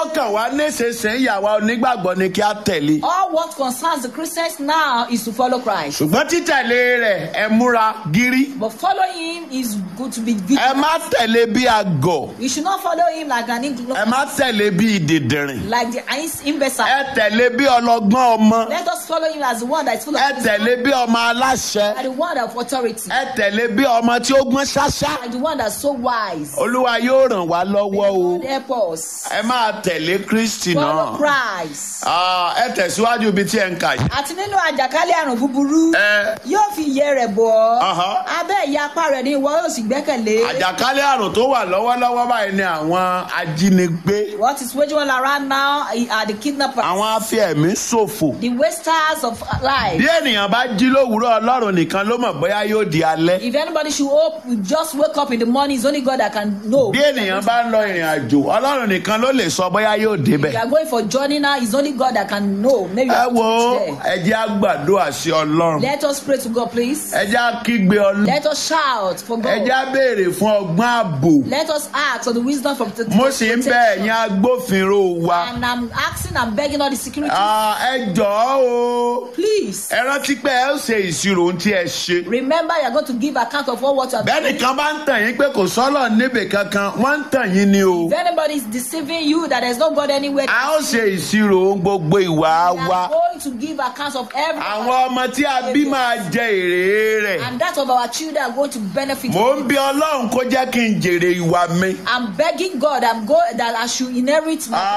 kàn wá nísinsìnyí ìyàwó onígbàgbọ́ ni kí á tẹ̀lé. All what concerns the Christians now is to follow Christ. ṣùgbọ́n títẹ̀lé rẹ̀ ẹ múra gírí. But following him is good to be ẹ vigilant. má tẹ̀lé bí àgọ̀. You should not follow him like an ẹ ignorant, má tẹ̀lé bí ìdìdìrìn. like the imbecile. ẹ tẹ̀lé bí ọlọ́gbọ́n ọmọ. Let us follow him as the one that is full of ẹ tẹ̀lé bí ọmọ aláṣẹ. and the one of authority, ẹ tẹ̀lé bí ọmọ tí ó gbọ́n ṣáṣá. and the one that's so wise. olúwa yóò ràn wá lọ́wọ́ o. God help us. ẹ máa tẹ̀lé kristi Follow náà. Christ. Ah, ẹ tẹ̀síwájú ibi tí ẹ ń kà yìí. Àti nínú àjàkálẹ̀ àrùn búburú ẹ yóò fi iye rẹ̀ bọ̀ ọ́. Aha. Abẹ́ ìyá apá rẹ̀ ni ìwọ yóò sì gbẹ́kẹ̀lé. àjàkálẹ̀ àrùn tó wà lọ́wọ́lọ́wọ́ báyìí ni àwọn ajínigbé What is waging on around now are the kidnappers, àwọn afẹ́ẹ̀mí ṣòfò. the wasters of life. bí ènìyàn bá jí lówùúrọ̀ ọlọ́run nìkan ló mọ̀ bóyá yóò di alẹ́. If anybody should hope, just wake up in the morning, it's only God that can know. bí ènìyàn bá ń lọ ìrìn àjò ọlọ́run nìkan ló lè sọ bóyá yóò If débẹ̀. you are going for journey now, it's only God that can know. Maybe you ẹ have to wo reach there. ẹ jẹ́ àgbàdo àṣẹ ọlọ́run Let us pray to God, please. ẹ jẹ́ àkígbe ọlọ́run Let us shout for ẹ jẹ́ God. àbèrè fún ọgbọ́n ààbò. Let us ask for the wisdom from the mo sì ń bẹ ẹ̀yin agbófinró wa. And I'm asking, I'm begging all the security, Ah, ẹ jọ̀ọ́ o please ẹ rántí pé ẹ ó ṣe ìṣirò ohun tí ẹ ṣe. remember you are going to give account of all what you have done. bẹ́ẹ̀ni kan bá ń tàn yín pé kò sọ́lọ̀ níbì kankan wọ́n ń tàn yín ni o. If anybody is deceiving you that there's no God anywhere, a ó ṣe ìṣirò ohun gbogbo ìwà we wa. are going to give accounts of every àwọn ọmọ tí a bí máa jẹ èrè rẹ̀. and that of our children are going to benefit. mò ń bí ọlọ́run kó jẹ́ kí n jèrè ìwà mi. I'm begging God, I'm go that I should inherit my.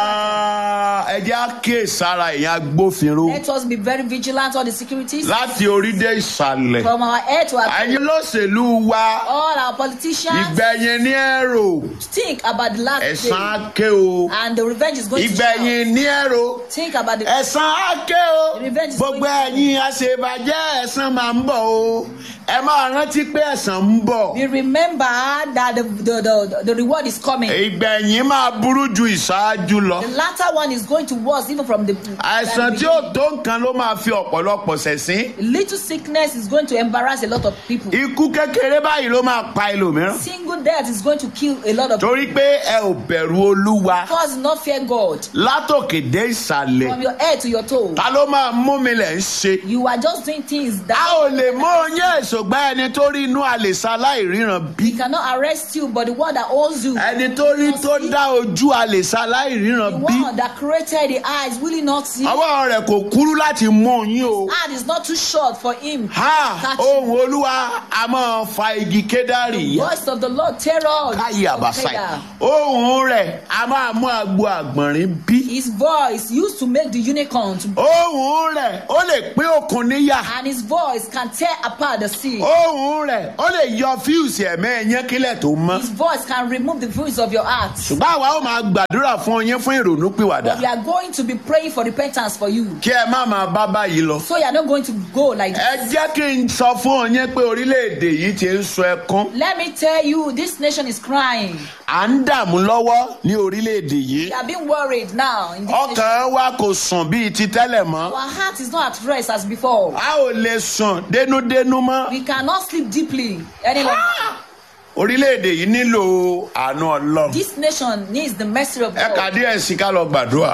Ah, ẹ jẹ́ á kíyè sára ìyẹn agbófinró Let us be very vigilant on the securities láti orí dé ìsàlẹ̀. from our head to our toe. ẹ̀yin olóṣèlú wa All our politicians ìgbẹ̀yìn ní ẹ̀rò think about the last ẹ̀san day, á ké o. and the revenge is going to ìgbẹ̀yìn ní ẹ̀rò shout. Think about the ẹ̀san á ké o. Revenge is gbogbo going to- ẹ̀yin àṣebàjẹ́ ẹ̀san máa ń bọ̀ o. ẹ máa rántí pé ẹ̀san ń bọ̀. We remember that the, the, the, the reward is coming. ìgbẹ̀yìn máa burú ju ìṣáájú lọ. The latter one is going to worse even from the. àìsàn than the tí ó tó nǹkan ló máa fi ọ̀pọ̀lọpọ̀ ṣẹ̀sín. beginning. Little sickness is going to embarrass a lot of people. ikú kékeré báyìí ló máa pa ẹlòmíràn. Single death is going to kill a lot of people torí pé ẹ ò bẹ̀rù olúwa because not fear God. látòkè dé ìsàlẹ̀. From your head to your toe, ta ló máa mú mi lẹ̀ ń ṣe. you are just doing things a that ò lè mú oyún èṣògbà ẹni tó rí inú àlèṣà láìríran bí. he cannot arrest you, but the one that owns you, ẹni tó rí tó dá ojú àlèṣà the láìríran bí. one that created the eyes, will he not see? ọwọ́ rẹ̀ kò kúrú láti mú oyún o. Hand is not too short for him. ha Catch ohun olúwa a máa fa igi kédárì yá. Voice of the Lord, terror. káyé àbáṣà ohun rẹ̀ a máa mú agbo àgbọ̀nrín bí. His voice used to make the unicorn to ohun rẹ̀ ó lè pín òkun níyà. and his voice can tear apart the sea. ohun rẹ̀ ó lè yọ fíùsì ẹ̀mẹ́ ẹ̀yán kílẹ̀ tó mọ́. His voice can remove the voice of your heart. ṣùgbọ́n àwa ó máa gbàdúrà fún yín fún ìrònú pìwàdà. We are going to be praying for repentance for you. kí ẹ má máa bá báyìí lọ. So you are not going to go like this. ẹ jẹ́ kí n sọ fún yín pé orílẹ̀-èdè yìí ti ń sọ ẹkún. Let me tell you, this nation is crying. à ń dààmú lọ́wọ́ ní orílẹ̀-èdè yìí. We are being worried now. In this nation. ọkàn wa kò sùn bíi ti tẹ́lẹ̀ mọ́. Our heart is not at rest as before. a ò lè sùn dénúdénú mọ́. We cannot sleep deeply any longer. orílẹ̀-èdè yìí nílò àánú ọlọ́run. This nation needs the mercy of ẹ kà God. díẹ̀ sí ká lọ gbàdúrà.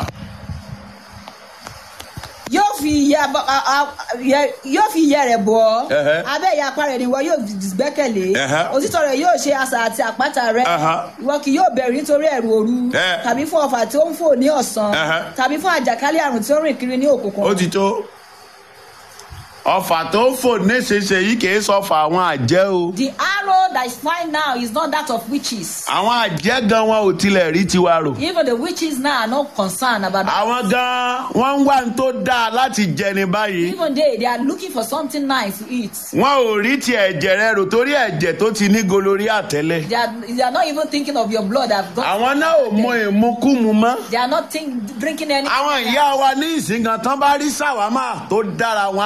Yóò fi ìyà bọ- a- a- yẹ- yóò fi ìyẹ́ rẹ̀ bọ̀ ọ́. Ẹhẹ́. Abẹ́ ìyá apá rẹ̀ ni wọ́n yóò gbẹ́kẹ̀lé. Ẹhẹ́. Òtítọ́ rẹ̀ yóò ṣe asà àti àpáta rẹ̀. Ẹhẹ́. Ìwọ kì yóò bẹ̀rù nítorí ẹ̀rù òru. Ẹ. Tàbí fún ọfà tí ó ń fò ní ọ̀sán. Ẹhẹ́. Tàbí fún àjàkálẹ̀ àrùn tí ó rìn kiri ní òkùnkùn. ó ti tó. ọfà tó ń fò nísinsìnyí kì í sọfà àwọn àjẹ́ o. The arrow that is flying now is not that of witches. àwọn àjẹ́ gan wọn ò tilẹ̀ rí tiwa rò. Even the witches now are not concerned about that. àwọn gan wọn ń wá ní tó dáa láti jẹni báyìí. Even they, they are looking for something nice to eat. wọn ò rí ti ẹ̀jẹ̀ rẹ rò torí ẹ̀jẹ̀ tó ti ní gonorrhea tẹ́lẹ̀. They are, they are not even thinking of your blood. That got, àwọn náà ò mọ ìmukúmu mọ́. they are not think, drinking any. àwọn ìyá wa ní ìsìngàn tán bá rí sàwámà tó dára wọn á jẹ́.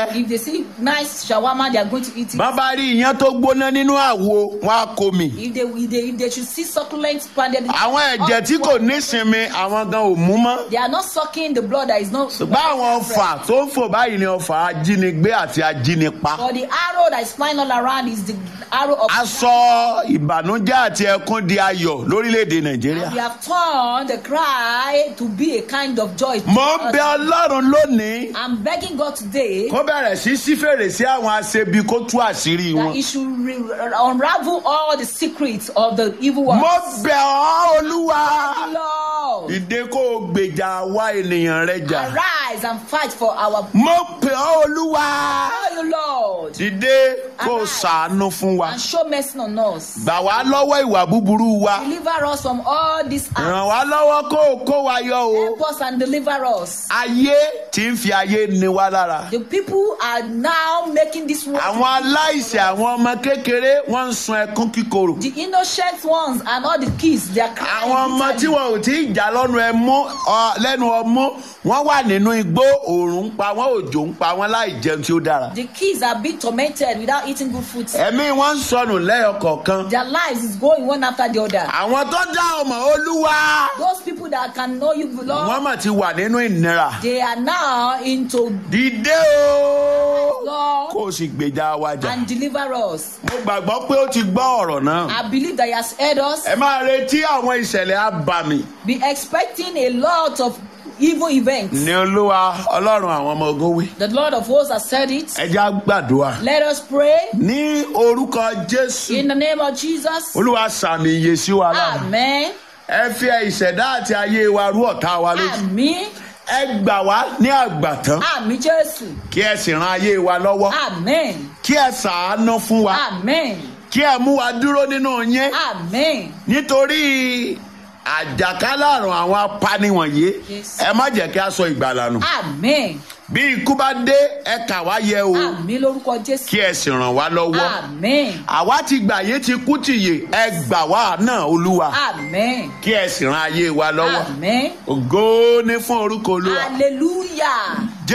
that if they see nice shawarma, they are going to eat it. bàbá rí iyán tó gbóná nínú àwo wọn á kó mi. If they, if they if they should see succulent pounded, àwọn ẹ̀jẹ̀ tí kò nísinmi àwọn gan ò mú mọ́. they are not sucking the blood that is not. ṣùgbọ́n àwọn ọfà tó ń fò báyìí ni ọfà ajínigbé àti ajínipa. But the arrow that is flying all around is the arrow of. aṣọ ìbànújẹ́ àti ẹkún di ayọ̀ lórílẹ̀‐èdè nàìjíríà. We have turned the cry to be a kind of joy. to mo us. ń bẹ ọlọ́run lónìí I'm begging God today kó bẹ̀rẹ̀ sí sí fèrèsé àwọn aṣebi kó tú àṣírí that wọn. He should re- unravel all the secrets of the evil ones. mo bẹ̀ ọ́ olúwa Lord, ìdè kó o gbèjà wá ènìyàn rẹ jà. arise and fight for our. mo bẹ̀ ọ́ olúwa Oh, you Lord, ìdè kó o ṣàánú fún wa. and show mercy on us. gbà wá lọ́wọ́ ìwà búburú wa. Deliver us from all these acts. ràn wá lọ́wọ́ kó o kó wa yọ o. Help us and deliver us. ayé tí ń fi ayé ni wá lára. The people are now making this world. àwọn aláìsẹ̀ àwọn ọmọ kékeré wọ́n ń sun ẹkún kíkorò. The innocent ones and all the kids, they are crying. àwọn ọmọ tí bitterly. wọn ò tí ì jà lọ́nu ẹmú ọ, lẹ́nu ọmú wọ́n wà nínú igbó òòrùn ń pa wọ́n òjò ń pa wọ́n láì jẹun tí ó dára. The kids are being tormented without eating good food. ẹ̀mí wọn ń sọnù lẹ́yọkọ̀ọ̀kan. Their lives is going one after the other. àwọn tó dá ọmọ olúwa Those people that can know you, Lord, wọ́n mà ti wà nínú ìnira. they are now into dìde o Lord kó o sì gbèjà wa jà. and deliver us. mo gbàgbọ́ pé ó ti gbọ́ ọ̀rọ̀ náà. I believe that He has heard us. ẹ máa retí àwọn ìṣẹ̀lẹ̀ abàmì Be expecting a lot of evil events. ní olúwa ọlọ́run àwọn ọmọ ogun wí. The Lord of hosts has said it. ẹ já gbàdúrà. Let us pray ní orúkọ jésù in the name of Jesus. olúwa sàmì iye sí wa lára. Amen. ẹ fi ìṣẹ̀dá àti ayé wa rú ọ̀tá wa lójú. Àmín. ẹ gbà wá ní àgbàtán Àmín Jésù. kí ẹ sì ran ayé wa lọ́wọ́. Amen. kí ẹ sàánú fún wa. Amen. kí ẹ mú wa dúró nínú yín. Amen. nítorí àjàkálẹ̀ àrùn àwọn apani wọ̀nyí Yes. ẹ má jẹ́ kí a sọ ìgbàlà nù. Amen. bí ikú bá dé ẹ kà wá yẹ o Àmín lórúkọ Jésù. kí ẹ sì ràn wá lọ́wọ́. Amen. àwa ti gbà yé ti kú tìyè ẹ gbà wá náà olúwa Amen. kí ẹ sì ran ayé wa lọ́wọ́. Amen. ògo ní fún orúkọ olúwa. Hallelujah.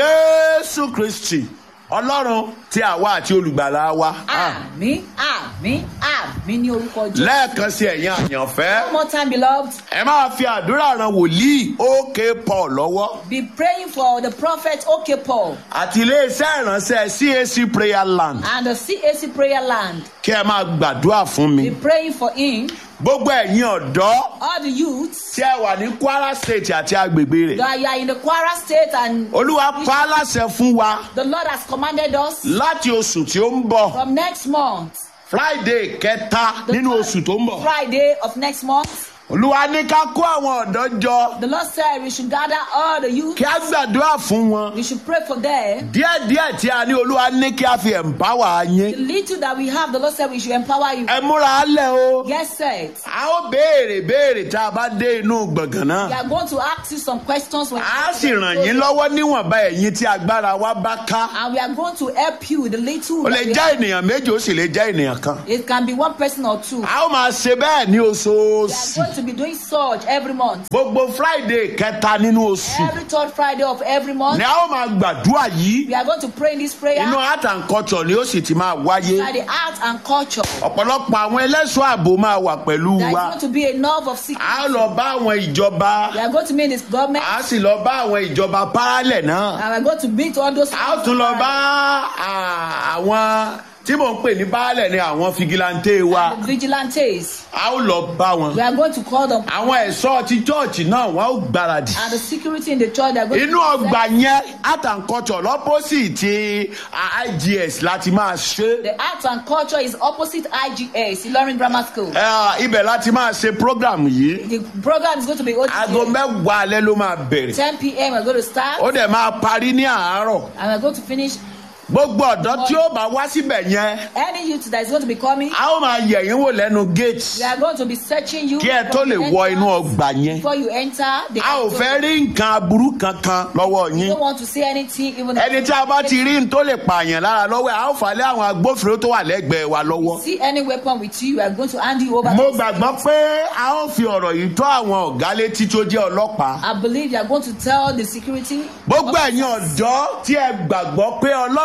jésù kristi ọlọ́run tí àwa àti olùgbàlà wa. Àmín. Àmín. Àmín ní orúkọ Jésù. lẹ́ẹ̀kan sí ẹ̀yin àyànfẹ́ One more time, beloved. ẹ máa fi àdúrà ran wòlíì òkè paul lọ́wọ́ Be praying for the prophet OK Paul àti iléeṣẹ́ ìránṣẹ́ cac prayer land and the CAC prayer land. kí ẹ máa gbàdúrà fún mi. Be praying for him. gbogbo ẹ̀yin ọ̀dọ́ All the youths tí ẹ wà ní kwara state àti agbègbè rẹ̀ that you are in the Kwara state and olúwa pa á láṣẹ fún wa the Lord has commanded us láti oṣù tí ó ń bọ̀ from next month, friday kẹta the nínú third oṣù tó ń bọ̀ Friday of next month, olúwa ní ká kó àwọn ọ̀dọ́ jọ the Lord said we should gather all the youth. kí á gbàdúrà fún wọn We should pray for them. díẹ̀díẹ̀ tí a ní olúwa ní kí a fi ẹ̀ǹpáwà The yín little that we have, the Lord said we should empower you. ẹ múra á lẹ̀ o. Get set. a ó béèrè béèrè tá a bá dé inú gbọ̀ngàn We náà. are going to ask you some questions. When a sì ràn yín lọ́wọ́ níwọ̀nba ẹ̀yin tí agbára wa bá ká. And we are going to help you with the little. ó lè that we jẹ́ have. ènìyàn méjì ó sì lè jẹ́ ènìyàn kan. It can be one person or two. We a ó máa ṣe bẹ́ẹ̀ ní are oṣooṣù. going to be doing such every month. gbogbo friday kẹta nínú oṣù Every third Friday of every month. ni a ó máa gbàdúrà yìí. We are going to pray in this prayer. inú art and culture ni ó sì ti máa wáyé. By the art and culture. ọ̀pọ̀lọpọ̀ àwọn ẹlẹ́ṣọ́ ààbò máa wà pẹ̀lú There is wa. going to be enough of a secret. ó lọ bá àwọn ìjọba. We are going to meet this government. a sì lọ bá àwọn ìjọba paralẹ̀ náà. And we are going to meet all those. a ó tún lọ bá à, àwọn tí mò ń pè ní baálẹ̀ ni àwọn figilante wa The vigilantes. a ó lọ bá wọn. We are going to call them. àwọn ẹ̀ṣọ́ ti chọ́ọ̀chì náà wọ́n ó gbáradì. And the security in the church. They are going inú to ọgbà yẹn art and culture lọ́pọ̀sì ti igs láti máa ṣe. The art and culture is opposite IGS, Ilorin Grammar School. Ẹ, ibẹ̀ láti máa ṣe program yìí. The program is going to be aago OTT. mẹ́wàá alẹ́ ló máa bẹ̀rẹ̀. 10 p.m. We're going to start. ó dẹ̀ máa parí ní àárọ̀. And we're going to finish. gbogbo ọ̀dọ́ tí ó bá wá síbẹ̀ yẹn Any youth that is going to be coming, a ó máa yẹ̀ yín wò lẹ́nu gate we are going to be searching you kí ẹ tó from lè the wọ entrance inú ọgbà yẹn. before you enter. The a ò fẹ́ rí nǹkan aburú kankan lọ́wọ́ You yín. don't want to see anything, even ẹni tí a bá ti rí n tó lè pààyàn lára lọ́wọ́ ẹ̀ a ó fà lé àwọn agbófinró tó wà lẹ́gbẹ̀ẹ́ wa lọ́wọ́. see any weapon with you. We are going to hand you over. mo to gbàgbọ́ pé a ó fi ọ̀rọ̀ yìí tó àwọn ọ̀gá létí tó jẹ́ ọlọ́pàá. I believe you are going to tell the security. gbogbo ẹ̀yin ọ̀dọ́ tí ẹ gbàgbọ́ pé ọlọ́run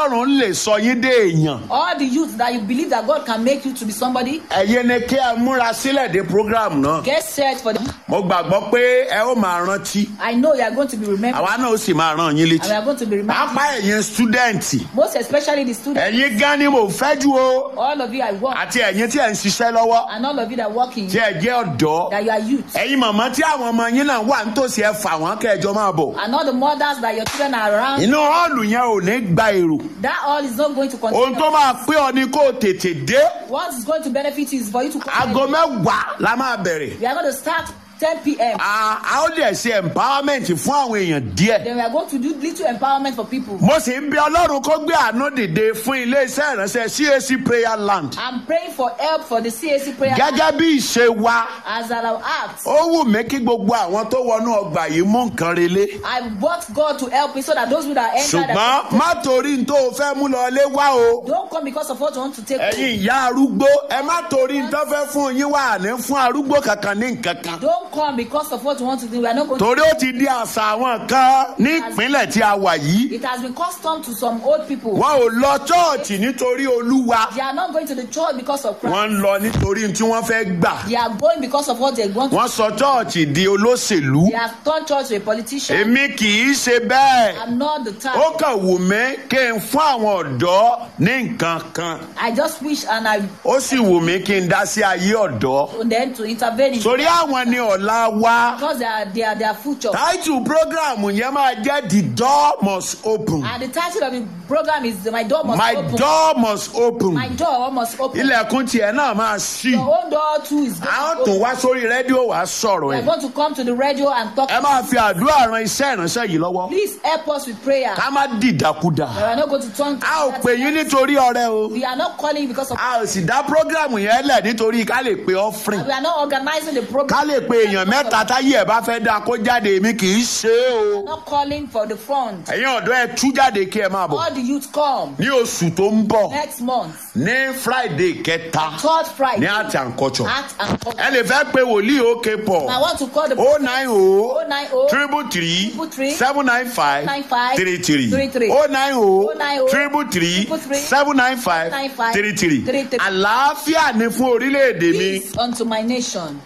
ọlọ́run lè sọ yín dé èèyàn all the youth that you believe that God can make you to be somebody, ẹ̀yin ni kí ẹ múra sílẹ̀ dé program náà get set for the. mo gbàgbọ́ pé ẹ ó máa rántí I know you are going to be remembered. àwa náà ó sì máa ràn yín And we létí are going to be remembered. pápá ẹ̀yin stúdẹ̀ǹtì Most especially the students. ẹ̀yin gan ni mo fẹ́ jù o All of you I work. àti ẹ̀yin tí ẹ̀ ń ṣiṣẹ́ lọ́wọ́ And all of you that work in. tí ẹ jẹ́ ọ̀dọ́ That you are youth. ẹ̀yin màmá tí àwọn ọmọ yín náà wà nítòsí ẹ fà wọ́n kẹjọ máa bọ̀ And all the mothers that your children are around. inú họ́ọ̀lù yẹn ò ní gba èrò That all is not going to ohun continue. tó máa pé ọ ni kó o tètè dé What is going to benefit you is for you to come. aago mẹ́wàá la máa bẹ̀rẹ̀ We are going to start 10 p.m. a a ó lè ṣe empowerment fún àwọn èèyàn díẹ̀ Then we are going to do little empowerment for people. mo sì ń bí ọlọ́run kó gbé àánú dìde fún iléeṣẹ́ ìránṣẹ́ cac prayer land I'm praying for help for the CAC prayer gẹ́gẹ́ bí ìṣe wa as I have asked. ó wù mí kí gbogbo àwọn tó wọnú ọgbà yìí mú nǹkan relé I want God to help me so that those who that enter ṣùgbọ́n that má torí n tó o fẹ́ mú lọ lé wá o don't come because of what you want to take. home. ẹ̀yin ìyá arúgbó ẹ má torí n tó fẹ́ fún yín wà ní fún arúgbó kankan ní nǹkan kan Don't come because of what you want to do. We are not going to. torí ó ti di àṣà àwọn kan ní ìpínlẹ̀ tí a wà yìí It has been custom to some old people. wọn ò lọ chọ́ọ̀chì nítorí olúwa They are not going to the church because of Christ. wọ́n ń lọ nítorí tí wọ́n fẹ́ gbà They are going because of what they want. wọ́n sọ chọ́ọ̀chì di olóṣèlú They have turned church to a politician. èmi kì í ṣe bẹ́ẹ̀ I'm not the type. ó kàn wù mí kí n fún àwọn ọ̀dọ́ ní nǹkan kan I just wish and I ó sì wù mí kí n dá sí ayé ọ̀dọ́ and then to intervene in torí àwọn ni ọ̀la wa because they are they are their future. táìtù prógráàmù yẹn máa jẹ́ the door must open And the title of the program is My Door Must my Open. door must open My door must open. ilẹ̀kùn tiẹ̀ náà máa ṣí Your own door too is a going ó to tún open. wá sórí rédíò wá sọ̀rọ̀ We ẹ̀ are going to come to the radio and talk. ẹ máa fi àdúrà ran iṣẹ́ ìránṣẹ́ yìí lọ́wọ́ Please help us with prayer. ká má dìdàkudà We are not going to turn. To a ò pè yín nítorí ọrẹ o We are not calling you because of. a ò sì dá prógráàmù yẹn lẹ̀ nítorí ká lè pe offering We are not organizing the program. ká lè pe èèyàn mẹ́ta táyé ẹ̀ bá fẹ́ dáa kó jáde èmi kì í ṣe é o We are not calling for the front. ẹ̀yin ọ̀dọ́ ẹ tú jáde kí ẹ máa bọ̀ All the youth come ní oṣù tó ń bọ̀ next month, ní friday kẹta third Friday. ní art and culture Art and culture. ẹ lè fẹ́ pe wòlíì òkè pọ̀ I want to call the o nine o 090 triple three Triple three seven nine five 95 three three three three. o nine o 090 triple three Triple three seven nine five 95 three three three three. àlàáfíà ni fún orílẹ̀-èdè mi. peace unto my nation.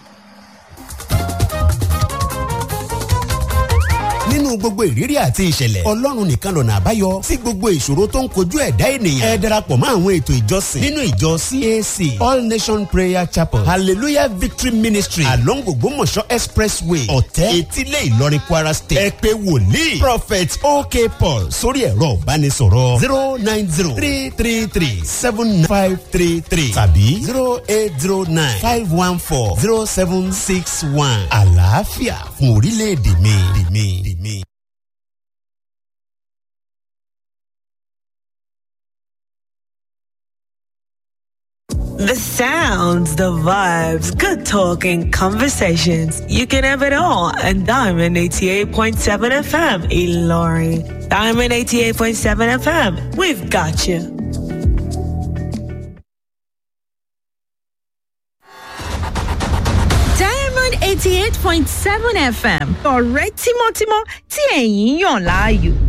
nínú gbogbo ìrírí àti ìṣẹ̀lẹ̀ ọlọ́run nìkan lọ̀nà àbáyọ sí gbogbo ìṣòro tó ń kojú ẹ̀dá ènìyàn ẹ darapọ̀ mọ́ àwọn ètò ìjọsìn nínú ìjọ cac all nation prayer chapel hallelujah victory ministry along ògbómọ̀ṣọ́ expressway ọ̀tẹ́ etílé ìlọrin kwara state ẹ pé wòlíì prophet ok paul sórí ẹ̀rọ ìbánisọ̀rọ̀ zero nine zero three three three seven five three three tàbí zero eight zero nine five one four zero seven six one àlàáfíà fún orílẹ̀-èdè mi. mi, mi. The sounds, the vibes, good talking, conversations. You can have it all on Diamond 88.7 FM, Ilori. Diamond 88.7 FM, we've got you. Diamond eighty eight point seven FM ọ̀rẹ́ tímọ́tímọ́ tí ẹ̀yin yàn láàyò.